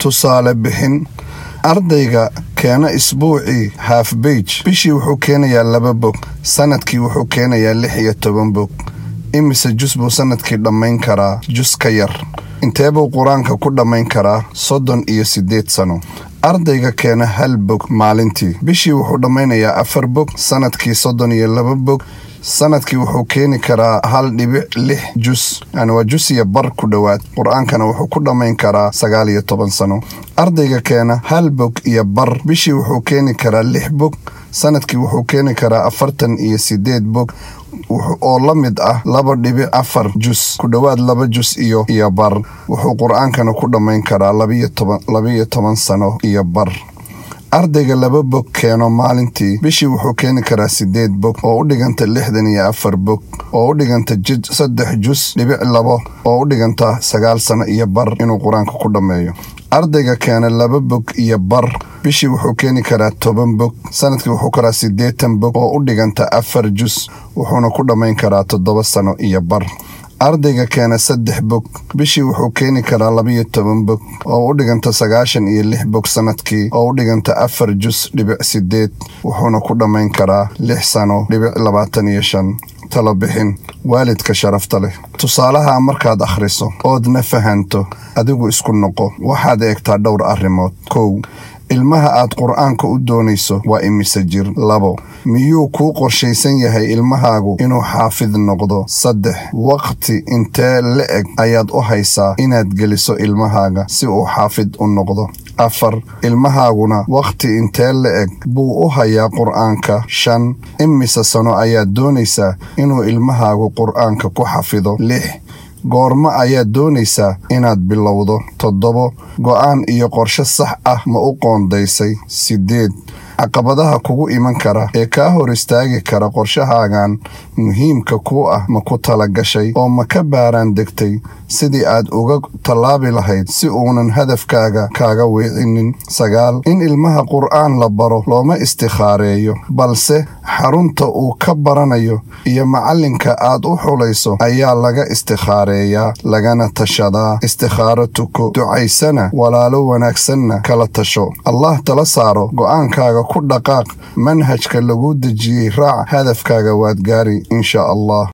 tusaale bixin ardayga keena isbuucii haaf beij bishii wuxuu keenayaa laba bog sanadkii wuxuu keenayaa lix iyo toban bog imise jus buu sanadkii dhammayn karaa jus ka yar intee buu qur-aanka ku dhammayn karaa soddon iyo siddeed sano ardayga keena hal bog maalintii bishii wuxuu dhammaynayaa afar bog sanadkii soddon iyo laba bog sanadkii wuxuu keeni karaa hal dhibic lix jus yani waa jus iyo bar ku dhowaad qur-aankana wuxuu ku dhammayn karaa sagaal iyo toban sano ardayga keena hal bog iyo bar bishii wuxuu keeni karaa lix bog sanadkii wuxuu keeni karaa afartan iyo siddeed bog oo la mid ah laba dhibic afar jus ku dhowaad laba jus iyo iyo bar wuxuu qur-aankana ku dhammayn karaa labaiyo toban sano iyo bar ardayga laba bog keeno maalintii bishii wuxuu keeni karaa siddeed bog oo u dhiganta lixdan iyo afar bog oo u dhiganta saddex jus dhibic labo oo u dhiganta sagaal sano iyo bar inuu qur-aanka ku dhammeeyo ardayga keena laba bog iyo bar bishii wuxuu keeni karaa toban bog sanadkii wuxuu karaa siddeetan bog oo u dhiganta afar jus wuxuuna ku dhammayn karaa toddoba sano iyo bar ardayga keena saddex bog bishii wuxuu keeni karaa labaiyo toban bog oo u dhiganta sagaashan iyo lix bog sanadkii oo u dhiganta afar jus dhibic siddeed wuxuuna ku dhammayn karaa lix sano dhibic labaatan iyo shan talo bixin waalidka sharafta leh tusaalaha markaad akhriso oodna fahanto adigu isku noqo waxaad eegtaa dhowr arrimood kow ilmaha aad qur-aanka u doonayso waa imise jir labo miyuu kuu qorshaysan yahay ilmahaagu inuu xaafid noqdo saddex waqti intee la-eg ayaad u haysaa inaad geliso ilmahaaga si uu xaafid u noqdo afar ilmahaaguna wakhti intee la-eg buu u hayaa qur-aanka shan imise sano ayaad doonaysaa inuu ilmahaagu qur-aanka ku xafido lix goormo ayaad doonaysaa inaad bilowdo toddobo go'aan iyo qorshe sax ah ma u qoondaysay siddeed caqabadaha kugu iman kara ee kaa hor istaagi kara qorshahaagan muhiimka kuu ah ma ku tala gashay oo ma ka baaraan degtay sidii aad uga tallaabi lahayd si uunan hadafkaaga kaaga weecinin sagaal in ilmaha qur'aan la baro looma istikhaareeyo balse xarunta uu ka baranayo iyo macallinka aad u xulayso ayaa laga istikhaareeyaa lagana tashadaa istikhaaro tuko ducaysana walaalo wanaagsanna kala tasho allah tala saaro go'aankaaga ku dhaqaaq manhajka lagu dejiyey raac hadafkaaga waad gaari insha allah